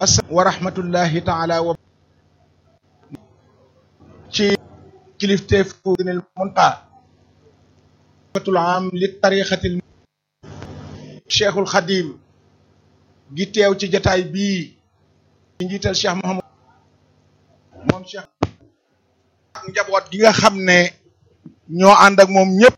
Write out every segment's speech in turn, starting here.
wa rahmatullahi taala wa ci kilifteefu dinil munta fatul am li tarixatil cheikhul xadim gi teew ci jataay bii ci njiital cheikh mohamad moom cheikh ak njaboot gi nga xam ne ñoo ànd ak moom ñëpp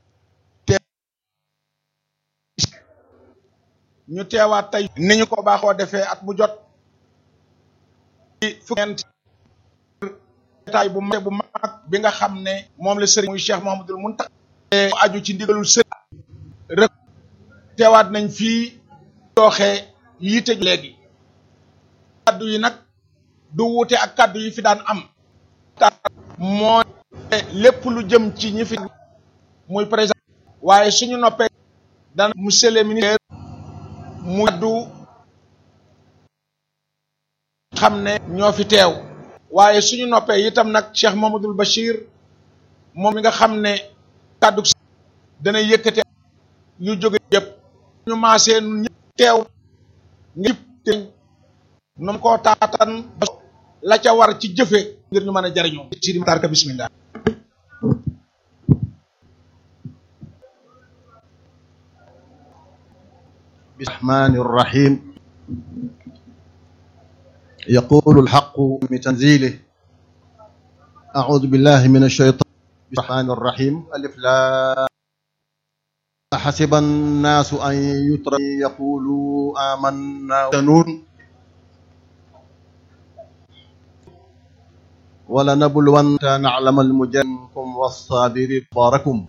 ñu teewaat tey ni ñu ko baaxoo defee at mu jot ci fukkent jataay bu mag bu mag bi nga xam ne moom la sëriñ muy cheikh mohamadul muntaxa aju ci ndigalul sëriñ rek teewaat nañ fii dooxee yiite léegi kaddu yi nag du wuute ak kaddu yi fi daan am mooy lépp lu jëm ci ñi fi muy président waaye suñu noppee dana monsieur le ministre mu kaddu xam ne ñoo fi teew waaye suñu noppee itam nag Cheikh Mamadou Bachir moom mi nga xam ne kaddu dana yëkkate yu jóge yëpp ñu maasee nun ñëpp teew nga te noonu koo taatan la ca war ci jëfe ngir ñu mën a jariñoo sidi tarka bismillah الرحمن الرحيم يقول الحق بتنزيله أعوذ بالله من الشيطان الرحمن الرحيم ألف لا حسب الناس أن يترك يقولوا آمنا ونون ولنبلون نعلم المجنكم والصابرين باركم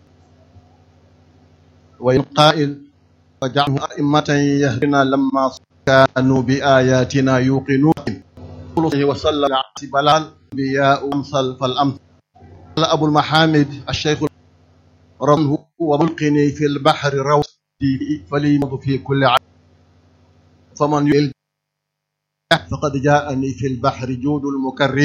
وإن قائل وجعله أئمة يهدنا لما كانوا بآياتنا يوقنون وصلى على بلال بياء أمثل فالأمثل قال أبو المحامد الشيخ رمه وملقني في البحر روسي فليمض في كل عام فمن يل فقد جاءني في البحر جود المكرم